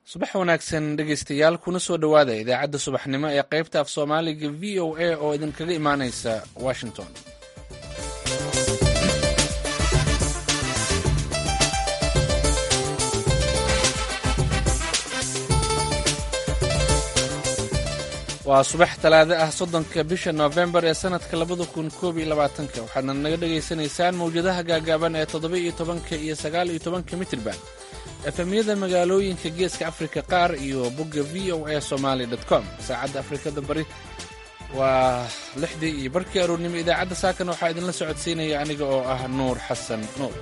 subax wanaagsan dhegaystayaal kuna soo dhowaada idaacadda subaxnimo ee qaybta af soomaaliga v o a oo idinkaga imaanaysa washington waa subax talaado ah soddonka bisha noofembar ee sannadka labada kun koob iyo labaatanka waxaadna naga dhagaysanaysaan mawjadaha gaagaaban ee toddoba iyo tobanka iyo sagaal iyo tobanka mitirban efemyada magaalooyinka geeska afrika qaar iyo bogga v o a somaali com saacadda afrikada bari waa lixdii iyo barkii aroornimo idaacadda saakan waxaa idinla socodsiinaya aniga oo ah nuur xasan nuur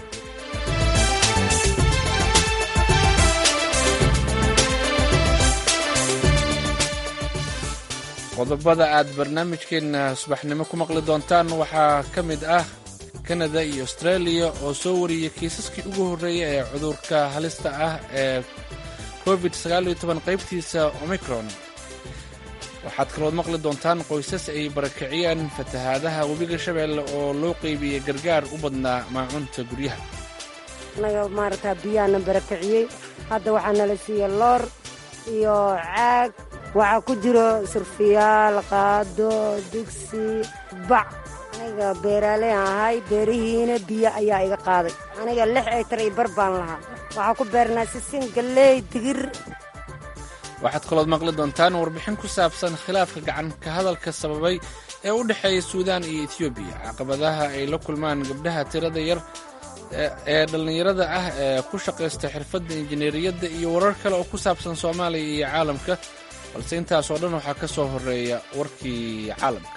qodobada aad barnaamijkeenna subaxnimo ku maqli doontaan waxaa ka mid ah kanada iyo australia oo soo wariyey kiisaskii ugu horreeya ee cudurka halista ah ee covid qaybtiisa omicron waxaad kalood maqli doontaan qoysas ay barakiciyeen fatahaadaha webiga shabeelle oo loo qeybiyey gargaar u badnaa maacunta guryaha anaga maaragtaa biyaana barakiciyey hadda waxaa nala siiya loor iyo caag waxaa ku jiro surfiyaal qaado digsi bac aniga beeraaley aan ahay beerihiina biyo ayaa iga qaaday aniga lix aytar iyo bar baan lahaa waxaa ku beernaa sisin galley digir waxaad kalood maqli doontaan warbixin ku saabsan khilaafka gacan ka hadalka sababay ee u dhexeeya suudaan iyo etiyoobiya caqabadaha ay la kulmaan gabdhaha tirada yar ee dhallinyarada ah ee ku shaqaysta xirfadda injineeriyadda iyo warar kale oo ku saabsan soomaaliya iyo caalamka balse intaasoo dhan waxaa ka soo horreeya warkii caalamka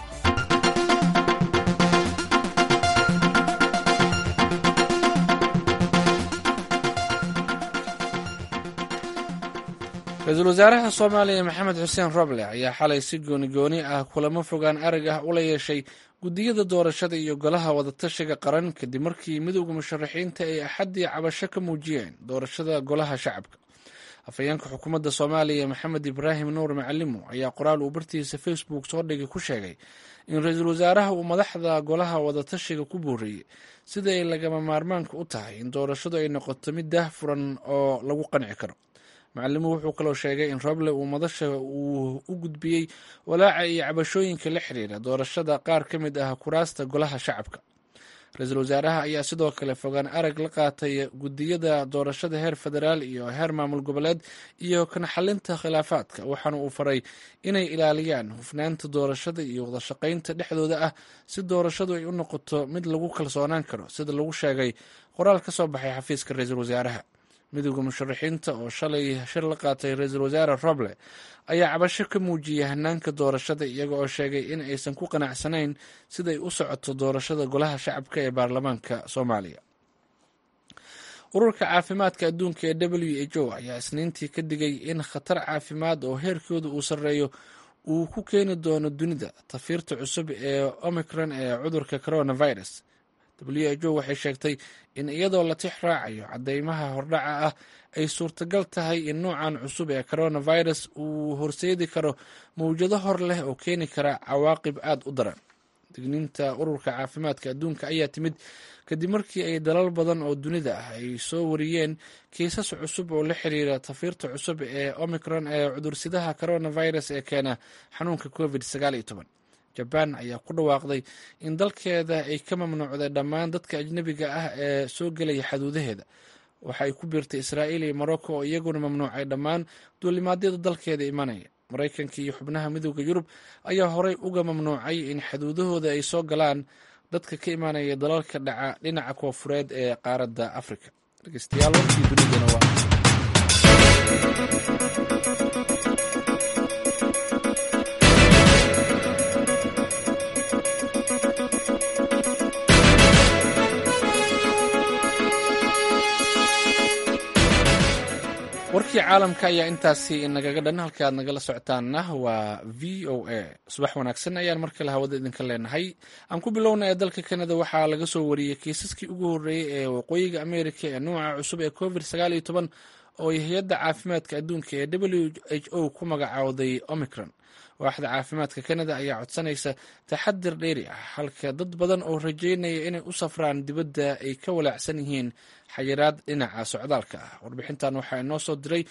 ra-iisul wasaaraha soomaaliya maxamed xuseen roble ayaa xalay si goonigooni ah kulamo fogaan arag ah ula yeeshay guddiyada doorashada iyo golaha wadatashiga qaran kadib markii midowda musharaxiinta ay axaddii cabasho ka muujiyeen doorashada golaha shacabka afhayeenka xukuumadda soomaaliya maxamed ibraahim nuur macalimo ayaa qoraal uu bartiisa facebook soo dhigay ku sheegay in ra-iisul wasaaraha uu madaxda golaha wadatashiga ku booriyey sida ay lagama maarmaanka u tahay in doorashadu ay noqoto mid daah furan oo lagu qanci karo macalimu wuxuu kaloo sheegay in roble uu madasha uu u gudbiyey walaaca iyo cabashooyinka la xiriira doorashada qaar ka mid ah kuraasta golaha shacabka ra-iisul wasaaraha ayaa sidoo kale fogaan arag la qaatay guddiyada doorashada heer federaal iyo heer maamul goboleed iyo kan xalinta khilaafaadka waxaana uu faray inay ilaaliyaan hufnaanta doorashada iyo wadashaqaynta dhexdooda ah si doorashadu ay u noqoto mid lagu kalsoonaan karo sida lagu sheegay qoraal ka soo baxay xafiiska ra-iisul wasaaraha midowda musharaxiinta oo shalay shir la qaatay ra-iisul wasaare roble ayaa cabasho ka muujiyey hanaanka doorashada iyaga oo sheegay in aysan ku qanacsanayn siday u socoto doorashada golaha shacabka ee baarlamaanka soomaaliya ururka caafimaadka adduunka ee w h o ayaa isniintii ka digay in khatar caafimaad oo heerkooda uu sarreeyo uu ku keeni doono dunida tafiirta cusub ee omicron ee cudurka coronavirus w h o waxay sheegtay in iyadoo la tix raacayo cadeymaha hordhaca ah ay suurtagal tahay in nuucan cusub ee coronavirus uu horseedi karo mawjado hor leh oo keeni kara cawaaqib aad u daran digniinta ururka caafimaadka adduunka ayaa timid kadib markii ay dalal badan oo dunida ah ay soo wariyeen kiisas cusub oo la xiriira tafiirta cusub ee omicron ee cudursidaha coronavirus ee keena xanuunka covid jabaan ayaa ku dhawaaqday in dalkeeda ay ka mamnuucday dhammaan dadka ajnebiga ah ee soo gelaya xaduudaheeda waxa ay ku biirtay israa'iil iyo morocco oo iyaguna mamnuucay dhammaan duulimaadyada dalkeeda imanaya maraykanka iyo xubnaha midooda yurub ayaa horey uga mamnuucay in xaduudahooda ay soo galaan dadka ka imanaya dalalka dhaca dhinaca koofureed ee qaaradda afrika dhegeystayaal warkii dunidana waa warkii caalamka ayaa intaasi inagaga dhan halka aad nagala socotaanna waa v o a subax wanaagsan ayaan mar kale hawada idinka leenahay aan ku bilowna ee dalka kanada waxaa laga soo wariyey kiisaskii ugu horreeyey ee waqooyiga amerika ee nuuca cusub ee covid oo ay hay-adda caafimaadka adduunka ee w h o ku magacaawday omicron waaxda caafimaadka kanada ayaa codsanaysa taxadir dheeri ah halka dad badan oo rajeynaya inay u safraan dibadda ay ka walaacsan yihiin xayiraad dhinaca socdaalka ah warbixintan waxaa inoo soo diray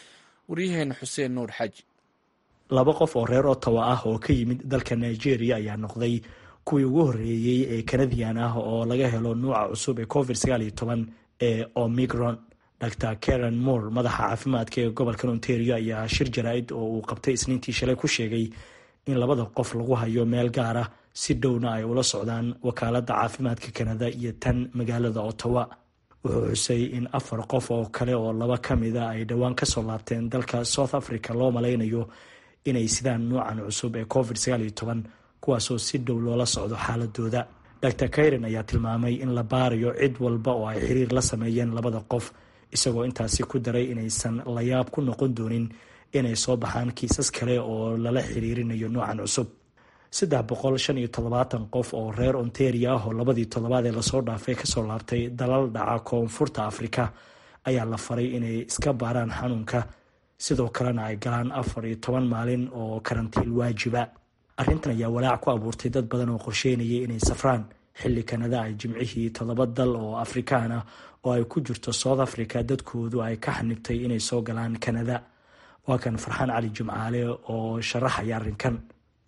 waryaheena xuseen nuur xaaji laba qof oo reer ottawa ah oo ka yimid dalka nigeria ayaa noqday kuwii ugu horreeyey ee kanadian ah oo laga helo nuuca cusub ee covid sagaal iyo toban ee omicron dr karen moore madaxa caafimaadka ee gobolka ontario ayaa shir jaraa'id oo uu qabtay isniintii shalay ku sheegay in labada qof lagu hayo meel gaar ah si dhowna ay ula socdaan wakaaladda caafimaadka kanada iyo tan magaalada ottawa wuxuu xusay in afar qof oo kale oo laba ka mida ay dhowaan kasoo laabteen dalka south africa loo malaynayo inay sidaan nuucan cusub ee covid sagaal iyo toban kuwaasoo si dhow loola socdo xaaladooda dr kairen ayaa tilmaamay in la baarayo cid walba oo ay xiriir la sameeyeen labada qof isagoo intaasi ku daray inaysan layaab ku noqon doonin inay soo baxaan kiisas kale oo lala xiriirinayo nuucan cusub saddex boqol shan iyo toddobaatan qof oo reer ontaria ah oo labadii toddobaad ee lasoo dhaafay kasoo laabtay dalal dhaca koonfurta afrika ayaa la faray inay iska baaraan xanuunka sidoo kalena ay galaan afar iyo toban maalin oo karantiil waajiba arrintan ayaa walaac ku abuurtay dad badan oo qorsheynayay inay safraan xilli kanada ay jimcihii toddoba dal oo afrikaan ah oo ay ku jirto south africa dadkoodu ay ka xanibtay inay soo galaan kanada waa kan farxaan cali jimcaale oo sharaxaya arrinkan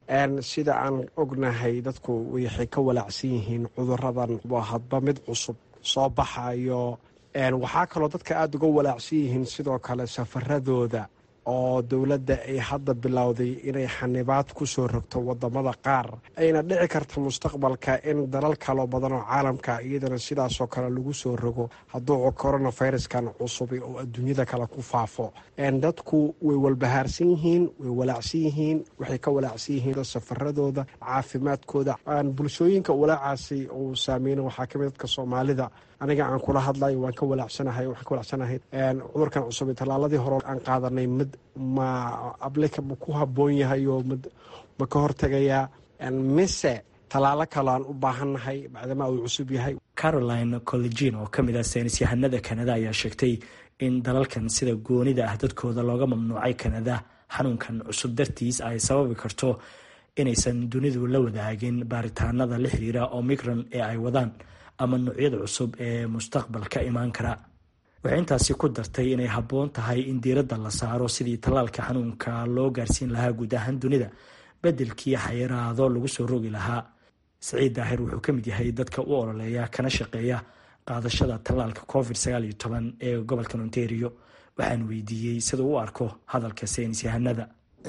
sida aan ognahay dadku waxay ka walaacsan yihiin cuduradan waa hadba mid cusub soo baxayo waxaa kaloo dadka aada uga walaacsan yihiin sidoo kale safaradooda oo dowladda ay hadda bilowday inay xanibaad ku soo rogto wadamada qaar ayna dhici karta mustaqbalka in dalal kaloo badan oo caalamka iyadana sidaasoo kale lagu soo rogo hadduu coronaviruskan cusub oo adduunyada kale ku faafo dadku way walbahaarsan yihiin way walaacsan yihiin waxay ka walaacsan yihiin safaradooda caafimaadkooda bulshooyinka walaacaasi uu saameyna waxaa kamid dadka soomaalida aniga aan kula hadlayo waan ka walaacsanahay waxaan ka walaacsanahay cudurkan cusub tallaaladii hore aan qaadanay mid ma ablika ma ku habboon yahay oo mid ma ka hortegayaa mise tallaalo kale aan u baahannahay bacdama uu cusub yahay caroline collegin oo ka mid ah saynis yahanada kanada ayaa sheegtay in dalalkan sida goonida ah dadkooda looga mamnuucay kanada xanuunkan cusub dartiis ay sababi karto inaysan dunidu la wadaagin baaritaanada la xiriira omicron ee ay wadaan ama noocyada cusub ee mustaqbalka imaan kara waxay intaasi ku dartay inay habboon tahay in diiradda la saaro sidii tallaalka xanuunka loo gaarsiin lahaa guud ahaan dunida beddelkii xayiraado lagu soo rogi lahaa saciid daahir wuxuu ka mid yahay dadka u ololeeya kana shaqeeya qaadashada tallaalka covid sagaal iyo toban ee gobolka ontario waxaan weydiiyey sida u arko hadalka saynis yahanada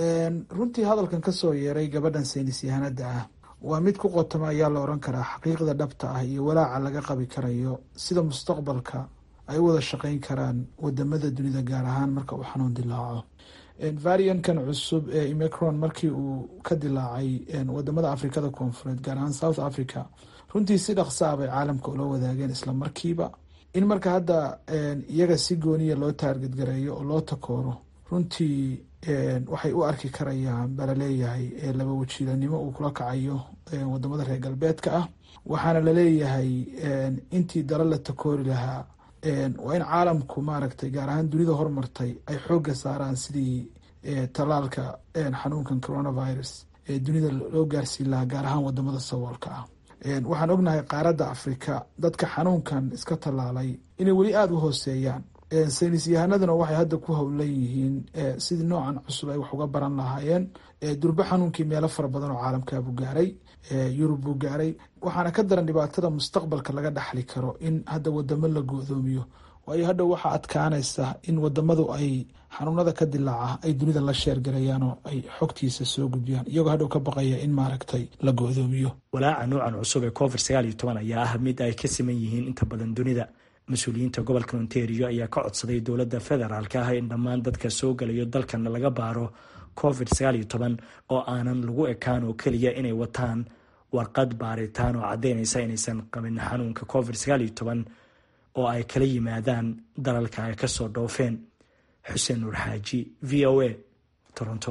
runtii hadalkan kasoo yeeray gabadhan saynis yahanada ah waa mid ku qotoma ayaa la oran karaa xaqiiqda dhabta ah iyo walaaca laga qabi karayo sida mustaqbalka ay u wada shaqeyn karaan wadamada dunida gaar ahaan marka uu xanuun dilaaco variankan cusub ee imicron markii uu ka dilaacay wadamada afrikada koonfureed gaar ahaan south africa runtii si dhaqsa ah bay caalamka ula wadaageen isla markiiba in marka hadda iyaga si gooniya loo taargadgareeyo oo loo takooro runtii waxay u arki karayaan baa laleeyahay laba wajiilanimo uu kula kacayo wadamada reer galbeedka ah waxaana laleeyahay intii dalo la takoori lahaa waa in caalamku maaragtay gaar ahaan dunida hormartay ay xooga saaraan sidii tallaalka xanuunkan coronavirus ee dunida loo gaarsiin lahaa gaar ahaan wadamada saboolka ah waxaan ognahay qaaradda afrika dadka xanuunkan iska tallaalay inay weli aada u hooseeyaan saynis yahanaduna waxay hadda ku howlan yihiin sidii noocan cusub ay wax uga baran lahaayeen durbo xanuunkii meelo fara badan oo caalamkaabuu gaaray yurub buu gaaray waxaana ka daran dhibaatada mustaqbalka laga dhaxli karo in hadda wadamo la go'doomiyo waayo hadha waxaa adkaanaysa in wadamadu ay xanuunada ka dilaaca ay dunida la sheergalayaan oo ay xogtiisa soo gudbiyaan iyagoo hadhow ka baqaya in maaragtay la go'doomiyo walaaca nuucan cusub ee covid sagaal iyo toban ayaa ah mid ay ka siman yihiin inta badan dunida mas-uuliyiinta gobolka ontario ayaa ka codsaday dowladda federaalka ah in dhammaan dadka soo galayo dalkan laga baaro covid sagaal iyo toban oo aanan lagu ekaan oo keliya inay wataan warqad baaritaan oo caddeynaysa inaysan qabin xanuunka covid sagaal iyo toban oo ay kala yimaadaan dalalka ay kasoo dhoofeen xuseen nuur xaaji v o a toronto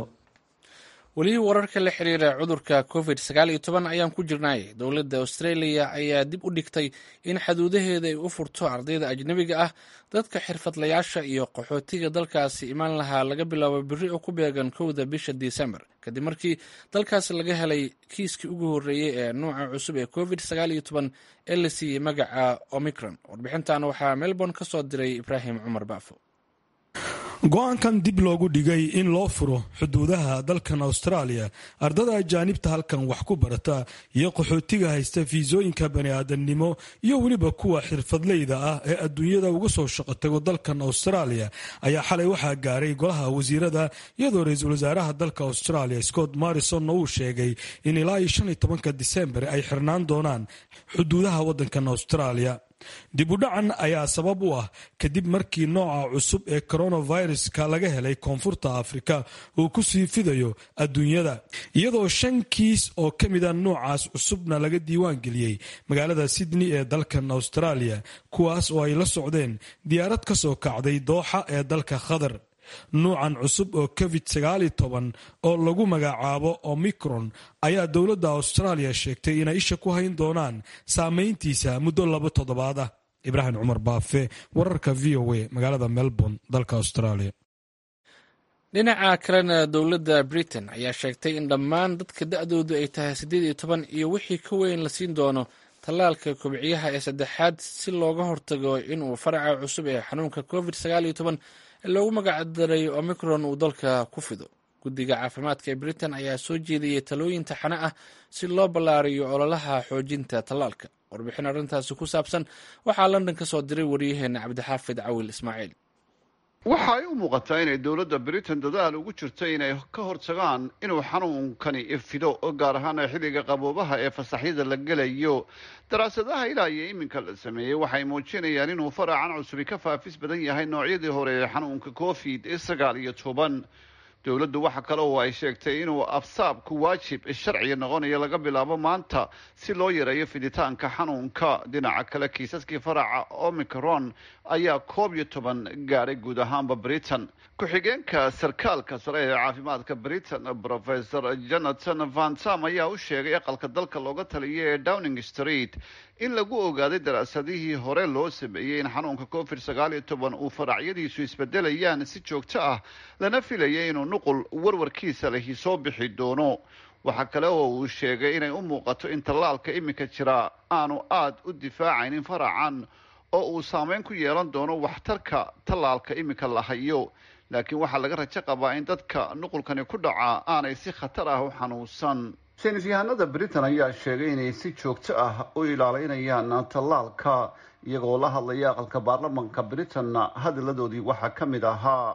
weli wararka la xiriira cudurka covid sagaal iyo toban ayaan ku jirnay dowladda australia ayaa dib u dhigtay in xaduudaheeda ay u furto ardayda ajnebiga ah dadka xirfadlayaasha iyo qaxootiga dalkaasi imaan lahaa laga bilaabo biri oo ku beegan kowda bisha disembar kadib markii dalkaasi laga helay kiiskii ugu horreeyey ee nuuca cusub ee covid sagaal iyo toban ee la siiyey magaca omicron warbixintan waxaa melbourne ka soo diray ibraahim cumar baafo go-aankan dib loogu dhigay in loo furo xuduudaha dalkan austraaliya ardada ajaanibta halkan wax ku barata iyo qaxootiga haysta fiisooyinka bani-aadamnimo iyo weliba kuwa xirfadleyda ah ee adduunyada uga soo shaqo tago dalkan austraaliya ayaa xalay waxaa gaaray golaha wasiirada iyadoo ra-iisul wasaaraha dalka australia scott morrisonna uu sheegay in ilaa iyo shan iyo tobanka disembar ay xirnaan doonaan xuduudaha wadankan austraaliya dib u dhacan ayaa sabab u ah kadib markii nooca cusub ee coronaviruska laga helay koonfurta afrika uu ku sii fidayo adduunyada iyadoo shan kiis oo ka mida noocaas cusubna laga diiwaan geliyey magaalada sydney ee dalkan australia kuwaas oo ay la socdeen diyaarad ka soo kacday dooxa ee dalka qatar nuucan cusub oo covid oo lagu magacaabo omicron ayaa dowladda australia sheegtay inay isha ku hayn doonaan saameyntiisa muddo laba toddobaad ah ibraahim cumar baafe wararka v o a magaalada melbourne dalka australia dhinaca kalena dowladda britain ayaa sheegtay in dhammaan dadka da-doodu ay tahay siddeed iyo toban iyo wixii ka weyn la siin doono tallaalka kobciyaha ee saddexaad si looga hortago inuu faraca cusub ee xanuunka covid ee loogu magacdaray omicron uu dalka ku fido guddiga caafimaadka ee britain ayaa soo jeediyey talooyin taxane ah si loo ballaariyo ololaha xoojinta tallaalka warbixin arrintaasi ku saabsan waxaa london ka soo diray waryaheena cabdixaafid cawil ismaaciil waxa ay u muuqataa inay dowladda britain dadaal ugu jirto inay ka hortagaan inuu xanuunkani fido gaar ahaan xilliga qaboobaha ee fasaxyada la gelayo daraasadaha ilaa iyo iminka la sameeyey waxay muujinayaan inuu faracan cusubi ka faafis badan yahay noocyadii hore ee xanuunka covid sagaal iyo toban dowladdu waxa kale oo ay sheegtay inuu absaabku waajib sharciga noqonayo laga bilaabo maanta si loo yareeyo fiditaanka xanuunka dhinaca kale kiisaskii faraca omicron ayaa koob iyo toban gaadhay guud ahaanba britain ku-xigeenka sarkaalka sare ee caafimaadka britain professor jonathan vantam ayaa u sheegay aqalka dalka looga taliyay ee downing street in lagu ogaaday daraasadihii hore loo sameeyey in xanuunka covid sagaal iyo toban uu faracyadiisu isbedelayaan si joogto ah lana filayay inuu nuqul warwarkiisa lahi soo bixi doono waxaa kale oo uu sheegay inay u muuqato in tallaalka iminka jira aanu aada u difaacaynin faracan oo uu saameyn ku yeelan doono waxtarka tallaalka iminka la hayo laakiin waxaa laga rajo qabaa in dadka nuqulkani ku dhaca aanay si khatar ah u xanuunsan saynis yahanada britain ayaa sheegay inay si joogto ah u ilaalinayaan tallaalka iyagoo la hadlaya aqalka baarlamanka britainna hadalladoodii waxaa ka mid ahaa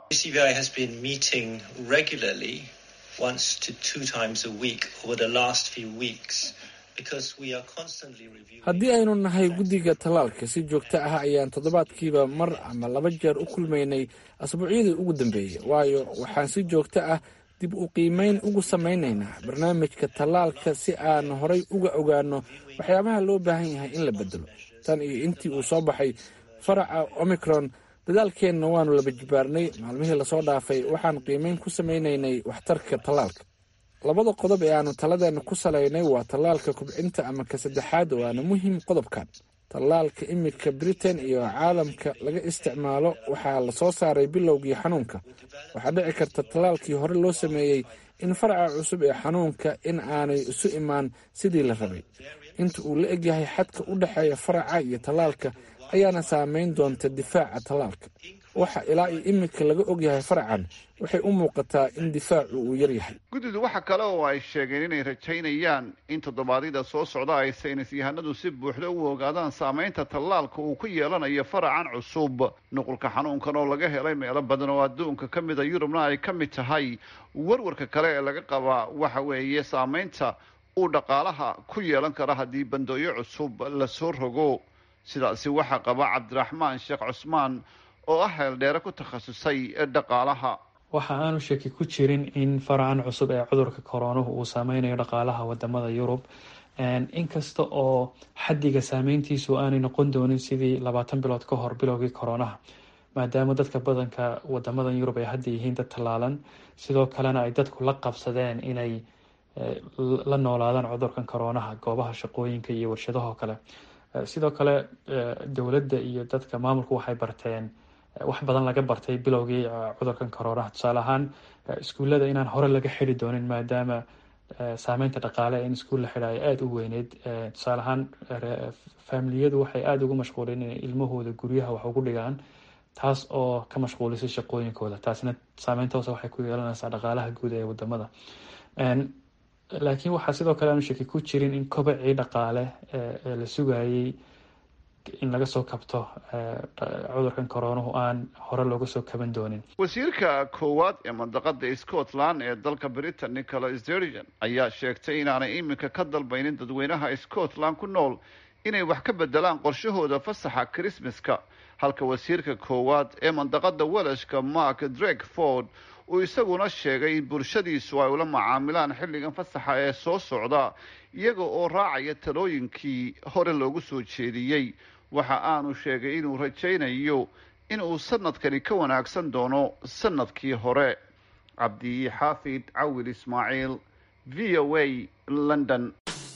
haddii aynu nahay guddiga tallaalka si joogto ah ayaan toddobaadkiiba mar ama laba jeer u kulmaynay asbuucyadii ugu dambeeyey waayo waxaan si joogto ah dib u qiimeyn ugu samaynaynaa barnaamijka tallaalka si aan horay uga ogaano waxyaabaha loo baahan yahay in la bedelo tan iyo intii uu soo baxay faraca omicron dadaalkeenna waanu laba jibaarnay maalmihii lasoo dhaafay waxaan qiimeyn ku samaynaynay waxtarka tallaalka labada qodob ee aanu taladeena ku salaynay waa tallaalka kubcinta ama ka saddexaad waana muhiim qodobkan tallaalka imika britain iyo caalamka laga isticmaalo waxaa la soo saaray bilowgii xanuunka waxaa dhici karta tallaalkii hore loo sameeyey in faraca cusub ee xanuunka in aanay isu imaan sidii la rabay inta uu la egyahay xadka u dhexeeya faraca iyo tallaalka ayaana saameyn doonta difaaca tallaalka waxa ilaa iyo imika laga ogyahay faracan waxay u muuqataa in difaacu uu yaryahay guddidu waxa kale oo ay sheegeen inay rajaynayaan in toddobaadyada soo socda ay saynis yahanadu si buuxda u ogaadaan saameynta tallaalka uu ku yeelanayo faracan cusub nuqulka xanuunkan oo laga helay meelo badan oo adduunka ka mida yurubna ay ka mid tahay warwarka kale ee laga qabaa waxa weeye saameynta uu dhaqaalaha ku yeelan kara haddii bandooyo cusub lasoo rogo sidaasi waxaa qaba cabdiraxmaan sheekh cusmaan oo ah heeldheere ku takhasusay dhaqaalaha waxa aanu shaki ku jirin in faracan cusub ee cudurka koroonuhu uu saameynayo dhaqaalaha wadamada yurub inkasta oo xaddiga saameyntiisu aanay noqon doonin sidii labaatan bilood ka hor bilowgii koroonaha maadaama dadka badanka wadamadan yurub ay hadda yihiin dad tallaalan sidoo kalena ay dadku la qabsadeen inay la noolaadaan cudurkan koroonaha goobaha shaqooyinka iyo warshadahoo kale sidoo kale dowladda iyo dadka maamulku waxay barteen wax badan laga bartay bilowgii cudurkan koroonaha tusaale ahaan iskuullada inaan hore laga xidi doonin maadaama saameynta dhaqaale in iskuul la xidha ay aada u weyneyd tusaale ahaan faamiliyadu waxay aada ugu mashquuleen inay ilmahooda guryaha wax ugu dhigaan taas oo ka mashquulisay shaqooyinkooda taasina saameynta hoose waxay ku yeelanaysaa dhaqaalaha guud ee wadamada laakiin waxaa sidoo kale aanu shaki ku jirin in kobacii dhaqaale ee la sugayay in laga soo kabto cudurkan koronuhu aan hore looga soo kaban doonin wasiirka koowaad ee mandaqada scotland ee dalka britain nicola sturgeon ayaa sheegtay inaanay iminka ka dalbaynin dadweynaha scotland ku nool inay wax ka bedelaan qorshahooda fasaxa christmaska halka wasiirka koowaad ee mandaqada welashka mark drakeford uu isaguna sheegay in bulshadiisu ay ula macaamilaan xilligan fasaxa ee soo socda iyaga oo raacaya talooyinkii hore loogu soo jeediyey waxa aanu sheegay inuu rajaynayo in uu sanadkani ka wanaagsan doono sanadkii hore cabdi xaafid cawil ismaaciil v o a london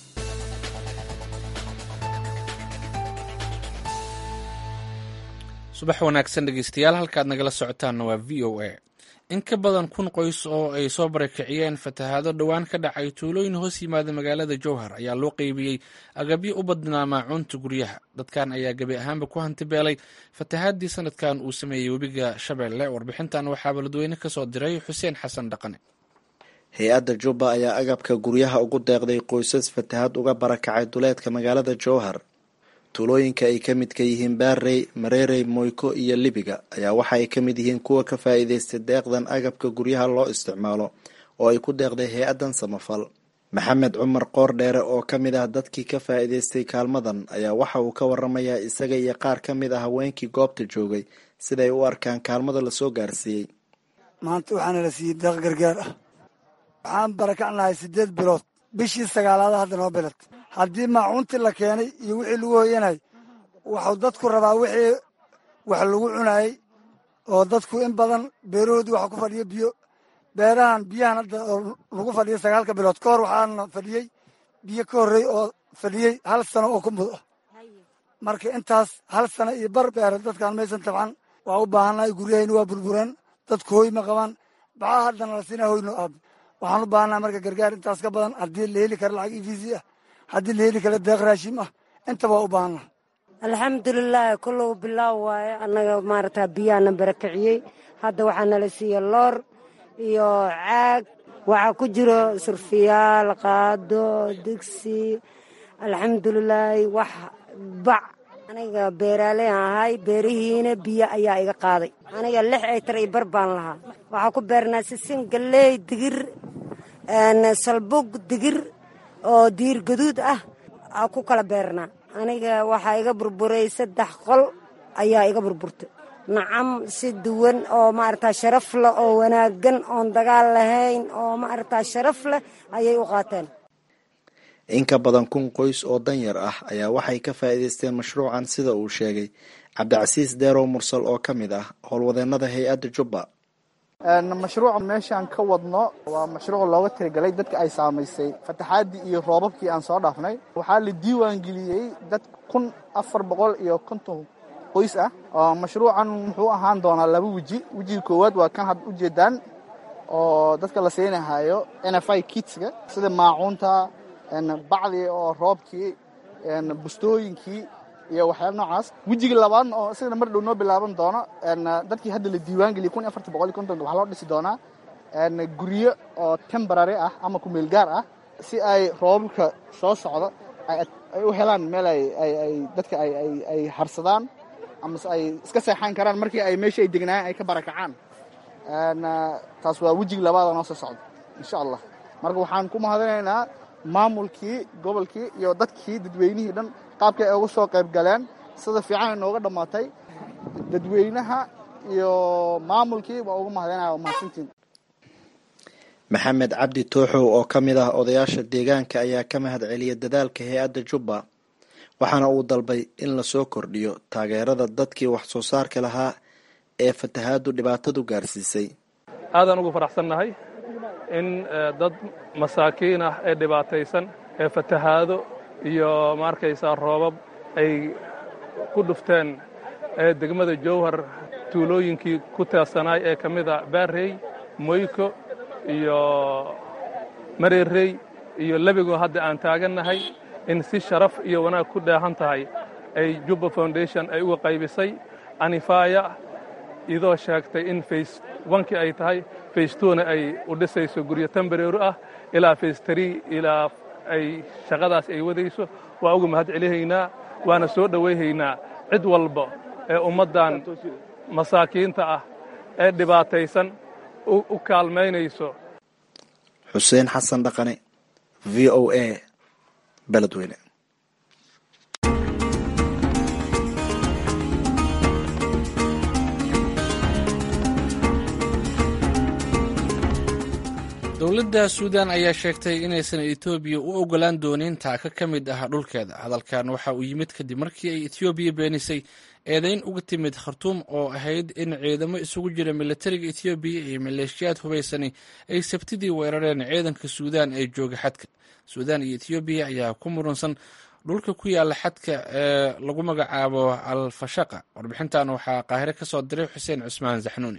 subax wanaagsan dhegeystayaal halkaad nagala socotaanna waa v o a in ka badan kun qoys oo ay soo barakiciyeen fatahaado dhowaan ka dhacay tuulooyin hoos yimaada magaalada jowhar ayaa loo qeybiyey agabyo u badnaa maacuunta guryaha dadkan ayaa gebi ahaanba ku hantibeelay fatahaadii sanadkan uu sameeyey webiga shabeelle warbixintan waxaa baladweyne kasoo diray xuseen xasan dhaqane hay-adda jubba ayaa agabka guryaha ugu deeqday qoysas fatahaad uga barakacay duleedka magaalada jowhar tuulooyinka ay ka midka yihiin baarey mareerey moyko iyo libiga ayaa waxa ay ka mid yihiin kuwa ka faa'iidaystay deeqdan agabka guryaha loo isticmaalo oo ay ku deeqday hay-addan samafal maxamed cumar qoordheere oo ka mid ah dadkii ka faa'iidaystay kaalmadan ayaa waxa uu ka waramayaa isaga iyo qaar ka mid ah haweenkii goobta joogay siday u arkaan kaalmada lasoo gaarsiiyey maanta waxaana la siiyey deeq gargaar ah waxaan barakacnahay siddeed bilood bishii sagaalaada hadda noo bilat haddii maacuuntii la keenay iyo wixii lagu hoyanay waxuu dadku rabaa wixii wax lagu cunayey oo dadku in badan beerahoodii waxa ku fadhiya biyo beerahan biyahan hadda oo lagu fadhiya sagaalka bilood ka hor waxaana fadhiyey biyo ka horrey oo fadhiyey hal sano oo ku mud ah marka intaas hal sano iyo bar beera dadkaan maysan tabcan waa u baahannahay guryahayna waa burbureen dadku hoy ma qabaan baxaa haddana la siinaa hoyno aab waxaan u baahannaha marka gargaar intaas ka badan haddii la heli kara lacag evisi ah haddii la heli kara deeq raashim ah intaba waa u baahannaha alxamdulilaahi kullow bilaaw waaye annaga maaragtaa biyaana barakiciyey hadda waxaa nala siiya loor iyo caag waxaa ku jiro surfiyaal qaado digsi alxamdulilaahi wax bac aniga beeraaley ahay beerihiina biyo ayaa iga qaaday aniga lix aytar iyo bar baan lahaa waxaa ku beernaa sisin galley digir salbug digir oo diir gaduud ah aa ku kala beernaa aniga waxaa iga burburay saddex qol ayaa iga burburtay nacam si duwan oo maaragtaa sharaf leh oo wanaaggan oon dagaal lahayn oo maaragtaa sharaf leh ayay u qaateen in ka badan kun qoys oo danyar ah ayaa waxay ka faa'iidaysteen mashruucan sida uu sheegay cabdicasiis deerow mursal oo ka mid ah howlwadeennada hay-adda jubba mashruuca meeshaan ka wadno waa mashruuc looga tirigalay dadka ay saamaysay fataxaaddii iyo roobabkii aan soo dhaafnay waxaa la diiwaan geliyey dad kun afar boqol iyo konton qoys ah oo mashruucan muxuu ahaan doonaa laba weji wejiga koowaad waa kan had ujeedaan oo dadka la siinahayo n f i kitska sida maacuunta bacdii oo roobkii bustooyinkii iyo waxyaaba noocaas wejiga labaadna oo isagana mar dhow noo bilaaban doono dadkii hadda la diiwaan geliyay kun iyo afartan boqol iyo kontonka waxaa loo dhisi doonaa guryo oo temporary ah ama kumeel gaar ah si ay roobabka soo socdo ay u helaan meel ay dadka ay harsadaan amase ay iska seexan karaan markii ay meeshii ay degnaayeen ay ka barakacaan taas waa wejiga labaada noo soo socda insha allah marka waxaan ku mahadinaynaa maamulkii gobolkii iyo dadkii dadweynihii dhan qaabkii ay uga soo qayb galeen sida fiican ay nooga dhammaatay dadweynaha iyo maamulkii waa uga mahadinaya waa mahadsantiin maxamed cabdi tooxow oo ka mid ah odayaasha deegaanka ayaa ka mahad celiya dadaalka hay-adda jubba waxaana uu dalbay in lasoo kordhiyo taageerada dadkii wax soo saarka lahaa ee fatahaadu dhibaatadu gaarsiisay aadaan ugu faraxsannahay in dad masaakiin ah ee dhibaataysan ee fatahaado iyo ma arkaysaa roobab ay ku dhufteen ee degmada jowhar tuulooyinkii ku teersanaay ee ka mid a baarey moyko iyo mareerey iyo lebigoo hadda aan taagannahay in si sharaf iyo wanaag ku dheehan tahay ay jubba foundation ay uga qaybisay anifaya idoo sheegtay in fays wankii ay tahay fays tuuna ay u dhisayso guryo tambareeru ah ilaa fays tarii ilaa ay shaqadaas ay wadayso waa uga mahad celihaynaa waana soo dhowayhaynaa cid walba ee ummaddan masaakiinta ah ee dhibaataysan u kaalmaynayso xuseen xasan dhaqane v o a beledweyne dowladda suudan ayaa sheegtay inaysan etoobiya u ogolaan doonin taaka ka mid ah dhulkeeda hadalkan waxa uu yimid kadib markii ay etoobiya beenisay eedayn uga timid khartuum oo ahayd in ciidamo isugu jira milatariga etoobiya iyo maleeshiyaad hubaysani ay sabtidii weerareen ciidanka suudan ee jooga xadka suudan iyo etoobiya ayaa ku murunsan dhulka ku yaala xadka ee lagu magacaabo alfashaqa warbixintan waxaa qaahire ka soo diray xuseen cusmaan saxnuuni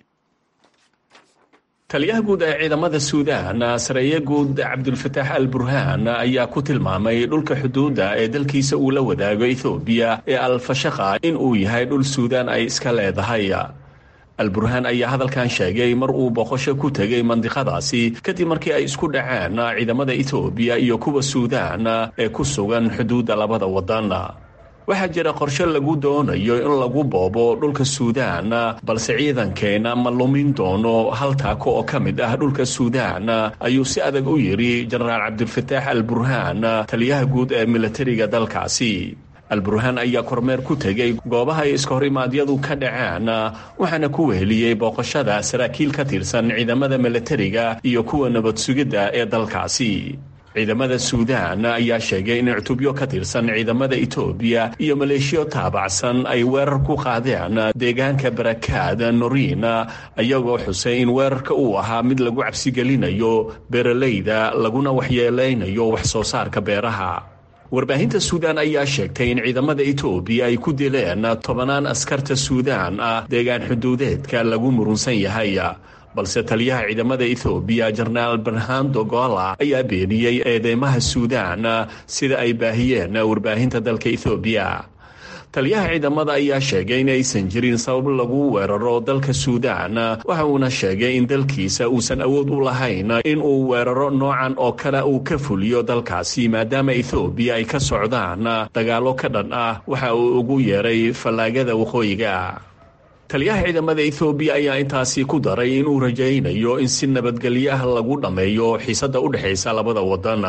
taliyaha guud ee ciidamada suudaan sareeye guud cabdulfataax al burhaan ayaa ku tilmaamay dhulka xuduudda ee dalkiisa uu la wadaago ethoobiya ee alfashaqa in uu yahay dhul suudaan ay iska leedahay alburhaan ayaa hadalkan sheegay mar uu boqosho ku tegay mandiqadaasi kadib markii ay isku dhaceen ciidamada etoobiya iyo kuwa suudaan ee ku sugan xuduudda labada wadan waxaa jira qorshe lagu doonayo in lagu boobo dhulka suudaan balse ciidankeenna ma lumin doono hal taako oo ka mid ah dhulka suudaan ayuu si adag u yidhi jenaraal cabdilfataax al burhaan taliyaha guud ee milatariga dalkaasi alburhaan ayaa kormeer ku tegey goobaha ay iska horimaadyadu ka dhaceen waxaana ku weheliyey booqashada saraakiil ka tirsan ciidamada milatariga iyo kuwa nabad sugidda ee dalkaasi ciidamada suudaan ayaa sheegay in cutubyo ka tirsan ciidamada etoobiya iyo maleeshiyo taabacsan ay weerar ku qaadeen deegaanka barakaad noriin ayagoo xusay in weerarka uu ahaa mid lagu cabsigelinayo beeralayda laguna waxyeelaynayo wax soo saarka beeraha warbaahinta suudaan ayaa sheegtay in ciidamada etoobiya ay ku dileen tobanaan askarta suudaan ah deegaan xuduudeedka lagu murunsan yahay balse taliyaha ciidamada ethoobiya jenaraal barhando gola ayaa beeniyey eedeymaha suudaan sida ay baahiyeen warbaahinta dalka ethoobiya taliyaha ciidamada ayaa sheegay in aysan jirin sabab lagu weeraro dalka suudaan waxa uuna sheegay in dalkiisa uusan awood u lahayn in uu weeraro noocan oo kale uu ka fuliyo dalkaasi maadaama ethoobiya ay ka socdaan dagaallo ka dhan ah waxa uu ugu yeeray fallaagada waqooyiga taliyaha ciidamada ethoobiya ayaa intaasi ku daray inuu rajaynayo in si nabadgelyo ah lagu dhammeeyo xiisadda u dhexaysa labada wadan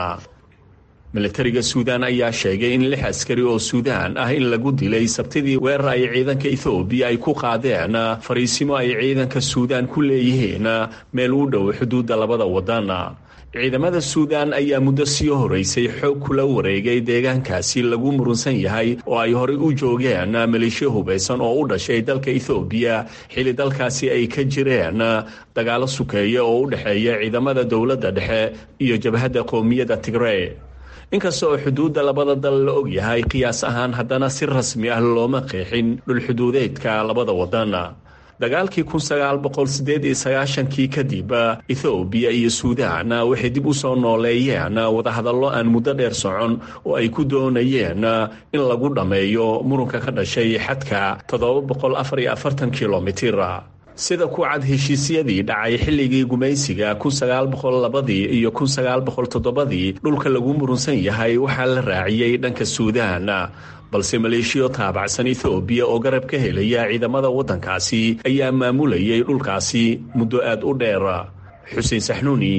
milatariga suudaan ayaa sheegay in lix askari oo suudaan ah in lagu dilay sabtidii weerar ay ciidanka ethoobiya ay ku qaadeen fariisimo ay ciidanka suudaan ku leeyihiin meel u dhow xuduudda labada wadan ciidamada suudaan ayaa muddo sii horeysay xoog kula wareegay deegaankaasi lagu murunsan yahay oo ay horey u joogeen maleeshiyo hubaysan oo u dhashay dalka ethoobiya xilli dalkaasi ay ka jireen dagaalo sukeeya oo u dhexeeya ciidamada dowladda dhexe iyo jabhadda qowmiyadda tigrey inkasta oo xuduudda labada dal la og yahay qiyaas ahaan haddana si rasmi ah looma qeexin dhulxuduudeedka labada wadan dagaalkii kun sagaal boqol sideed iyo sagaashankii kadib ethoobiya iyo suudaan waxay dib u soo nooleeyeen wadahadallo aan muddo dheer socon oo ay ku doonayeen in lagu dhammeeyo murunka ka dhashay xadka toddoba boqol afar iyo afartan kilomitir sida ku cad heshiisyadii dhacay xilligii gumaysiga kun sagaal boqol labadii iyo kun sagaal boqol toddobadii dhulka lagu murunsan yahay waxaa la raaciyey dhanka suudaan balse maleeshiyo taabacsan ethoobiya oo garab ka helaya ciidamada waddankaasi ayaa maamulayay dhulkaasi muddo aad u dheer xuseen saxnuuni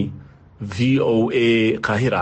v o a qaahira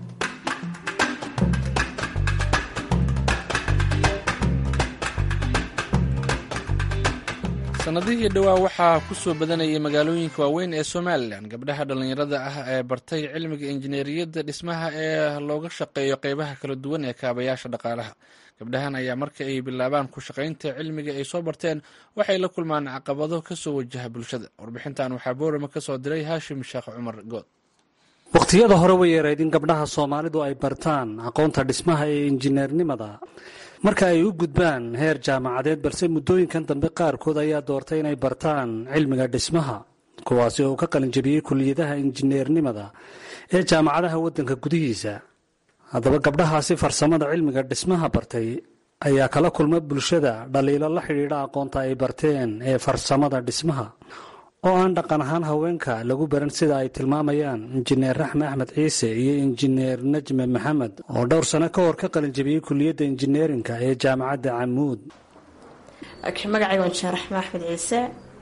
sanadihii dhowaa waxaa ku soo badanayay magaalooyinka waaweyn ee somalilan gabdhaha dhallinyarada ah ee bartay cilmiga injineeriyadda dhismaha ee looga shaqeeyo qeybaha kala duwan ee kaabayaasha dhaqaalaha gabdhahan ayaa marka ay bilaabaan ku shaqaynta cilmiga ay soo barteen waxay la kulmaan caqabado kasoo wajaha bulshada warbixintan waxaa boorama ka soo diray haashim sheekh cumar good wakhtiyada hore way yareyd in gabdhaha soomaalidu ay bartaan aqoonta dhismaha ee injineernimada marka ay u gudbaan heer jaamacadeed balse muddooyinkan dambe qaarkood ayaa doortay inay bartaan cilmiga dhismaha kuwaasi oo ka qalinjabiyey kuliyadaha injineernimada ee jaamacadaha waddanka gudihiisa haddaba gabdhahaasi farsamada cilmiga dhismaha bartay ayaa kala kulma bulshada dhaliilo la xidhiidha aqoonta ay barteen ee farsamada dhismaha oo aan dhaqan ahaan haweenka lagu baran sida ay tilmaamayaan injineer raxme axmed ciise iyo injineer najme maxamed oo dhowr sano ka hor ka qalinjabiyey kuliyadda injineerinka ee jaamacadda camuud magacayga injineer raxme axmed ciise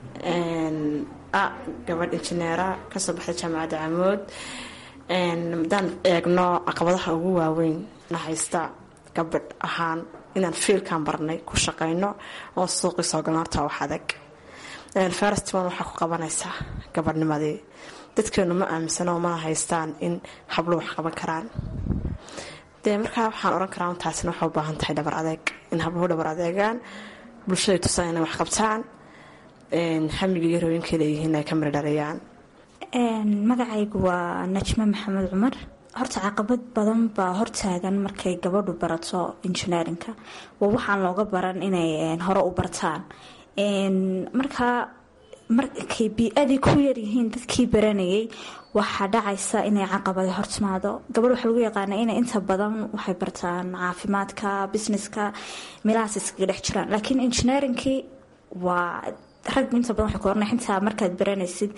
gabadh injineera kasoo baxday jaamacadda camuud haddaan eegno caqabadaha ugu waaweyn na haysta gabadh ahaan inaan fiilkan barnay ku shaqayno oo suuqii soo galno horta wax adag farastimon waxaa ku qabanaysaa gabadhnimadii dadkeenu ma aaminsano mana haystaan in hablo wax qaban karaan dee markaa waxaan oran karaa taasina waxay u baahan tahay dhabar adeeg in habluhu dhabar adeegaan bulshaday tusaan inay wax qabtaan hamiga iyo rooyinka leeyihiin ay ka miri dhaliyaan magacaygu waa najme maxamed cumar horta caqabad badan baa hortaagan markay gabadhu barato injineerinka waa waxaan looga baran inay hore u bartaan markaa markay bii-adii ku yaryihiin dadkii baranayay waxaa dhacaysa inay caqabada hortimaado gabadh waxaa lagu yaqaana inay inta badan waxay bartaan caafimaadka businesska meelahaas iskaga dhex jiraan laakiin injineerinkii waa rag inta badan waxay ku oranay xitaa markaad baranaysid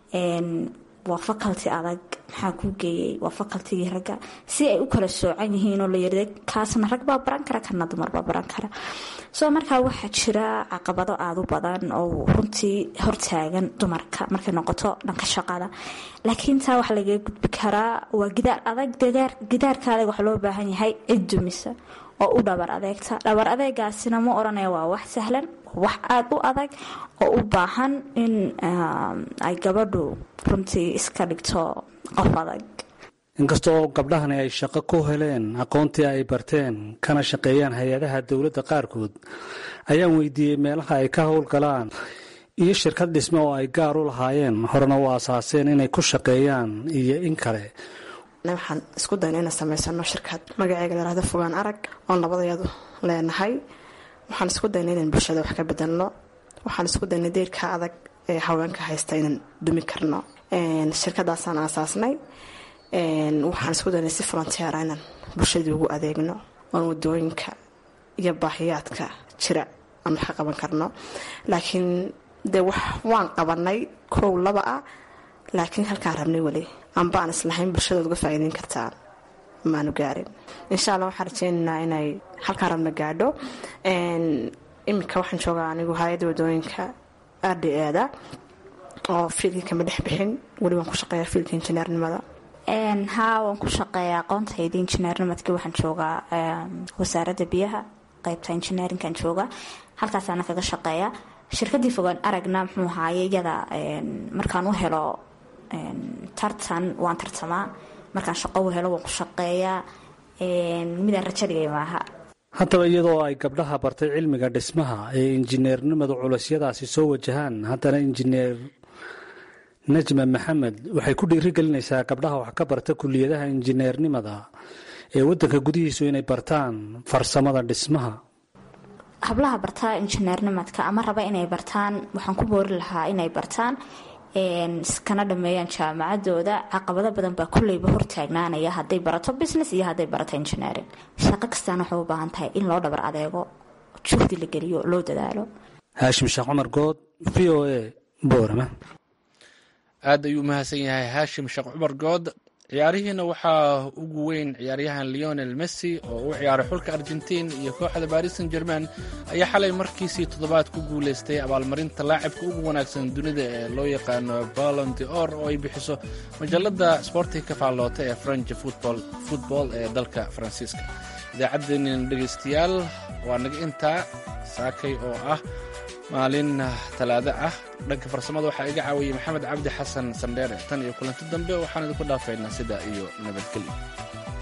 waa faculty adag maxaa kuu geeyey waa facultigii ragga si ay u kala soocan yihiin oo la yirda kaasna rag baa baran kara kana dumar baa baran kara soo markaa waxaa jira caqabado aada u badan oo runtii hortaagan dumarka markay noqoto dhanka shaqada laakiin taa waxaa lagaga gudbi karaa waa gidaar adag gidaarka adag waxaa loo baahan yahay cid dumisa oo u dhabar adeegta dhabar adeegaasina ma oranaya waa wax sahlan wax aada u adag oo u baahan in ay gabadhu runtii iska dhigto qof adag inkastoo gabdhahani ay shaqo ku heleen aqoontii ay barteen kana shaqeeyaan hay-adaha dowladda qaarkood ayaan weydiiyey meelaha ay ka howlgalaan iyo shirkad dhisme oo ay gaar u lahaayeen horena u asaaseen inay ku shaqeeyaan iyo in kale waxaan isku dayna inaan samaysano shirkad magaceega layhahdo fogaan arag oon labadayadu leenahay waxaan isku dayna inaan bulshada wax ka bedelno waxaan isku dayna deerka adag ee haweenka haysta inaan dumi karno shirkadaasaan aasaasnay waxaan isku daynay si frontiera inaan bulshadii ugu adeegno oon wadooyinka iyo baahiyaadka jira aan wax ka qaban karno laakiin dee wax waan qabanay kow laba ah laakiin halkaan rabnay weli amba aan islahayn bulshadood uga faa'iideyn kartaan maanu gaarin insha allah waxaan rajeynaynaa inay halkaan rabna gaadho iminka waxaan joogaa anigu hay-adda wadooyinka r d e da oo fiilkii kama dhex bixin weli waan ku shaqeeyaa fiilka injineernimada haa waan ku shaqeeya aqoontayda injineernimadkii waxaan joogaa wasaaradda biyaha qeybta injineerinkan jooga halkaasaana kaga shaqeeya shirkadii fogaan aragna muxuu ahaaye iyada markaan u helo tartan waan tartamaa markaan shaqo u helo waan ku shaqeeyaa midaan rajo dhigay maaha haddaba iyadoo ay gabdhaha bartay cilmiga dhismaha ee injineernimadu culusyadaasi soo wajahaan haddana injineer najma maxamed waxay ku dhiirigelinaysaa gabdhaha wax ka barta kuliyadaha injineernimada ee wadanka gudihiisu inay bartaan farsamada dhismaha hablaha bartaa injineernimadka ama raba inay bartaan waxaan ku boori lahaa inay bartaan iskana dhameeyaan jaamacadooda caqabado badan baa kulleyba hortaagnaanaya hadday barato business iyo hadday barato engineering shaqo kastaana waxay u baahan tahay in loo dhabar adeego juhdi la geliyo loo dadaalo haashim sheekh cumar good v o a boorama aad ayuu umahadsan yahay haashim sheekh cumar good ciyaarihiina waxaa ugu weyn ciyaaryahan leonel messi oo u ciyaaray xulka argentiin iyo kooxda baris san german ayaa xalay markiisii toddobaad ku guulaystay abaalmarinta laacibka ugu wanaagsan dunida ee loo yaqaano balon de or oo ay bixiso majalada sbortiga ka faalloota ee french football ee dalka faransiiska idaacaddeenina dhegaystayaal waa naga intaa saakay oo ah maalin talaado ah dhanka farsamada waxaa iga caawiyey maxamed cabdi xasan sandheere tan iyo kulanti dambe waxaan idinku dhaafaynaa sidaa iyo nabadgelyo